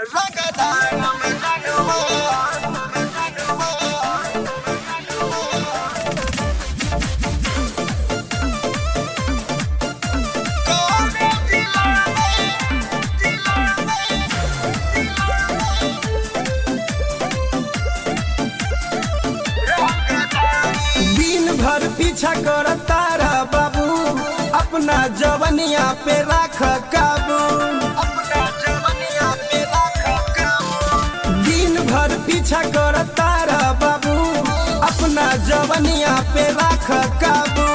दिन भर पीछा कर तारा बाबू अपना जवनिया पे राख काबू दिन भर पीछा कर तारा बाबू अपना जवनिया पे राख काबू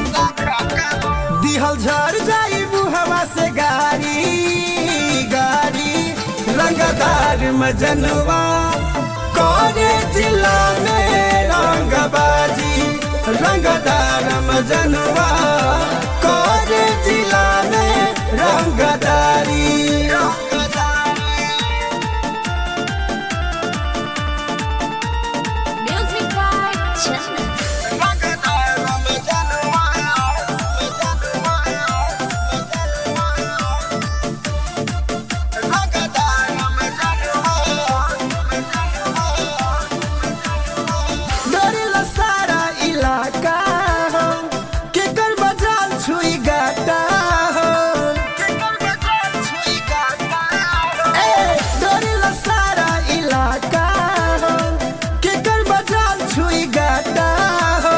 दिहल झर जाई बुहवा से गाड़ी गाड़ी रंगदार मजनवा करे जिला में रंगबाजी रंगदार मजनवा करे जिला में रंगदारी Music by Chandan. डरेला सारा इलाका हो केकर बजाल छुई गाटा हो ए डरेला सारा इलाका हो केकर बजाल छुई गाटा हो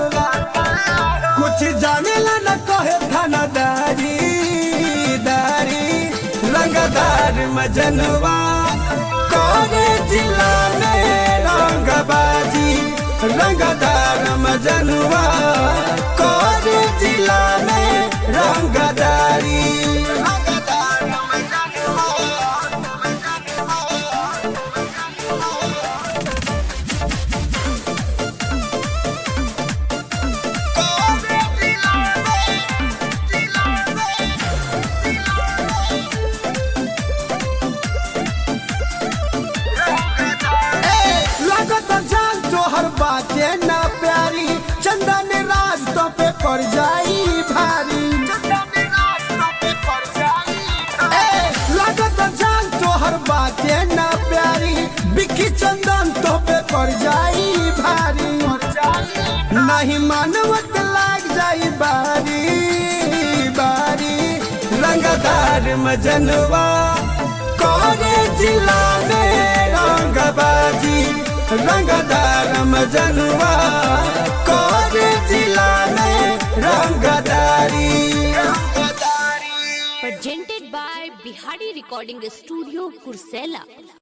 कुछ जानेला न कहे थानादारी दारी रंगदार मजनवा करे जिला में रंगबाजी रंगदार मजनवा करे जिला में रंगदारी लागत जान तोहर बाटे ना प्यारी चंदन राज तो पे पड़ जाई भारी ए, लागत जान तोहर बाटे ना प्यारी बिक्की चंदन तो पे पड़ जाई भारी नहीं मानवत लाग जाई बारी बारी रंगदार मजनवा करे जिला में रंगबाजी रंगदार मजनवा करे जिला में रंगदारी Presented by Bihari Recording Studio, Kursela.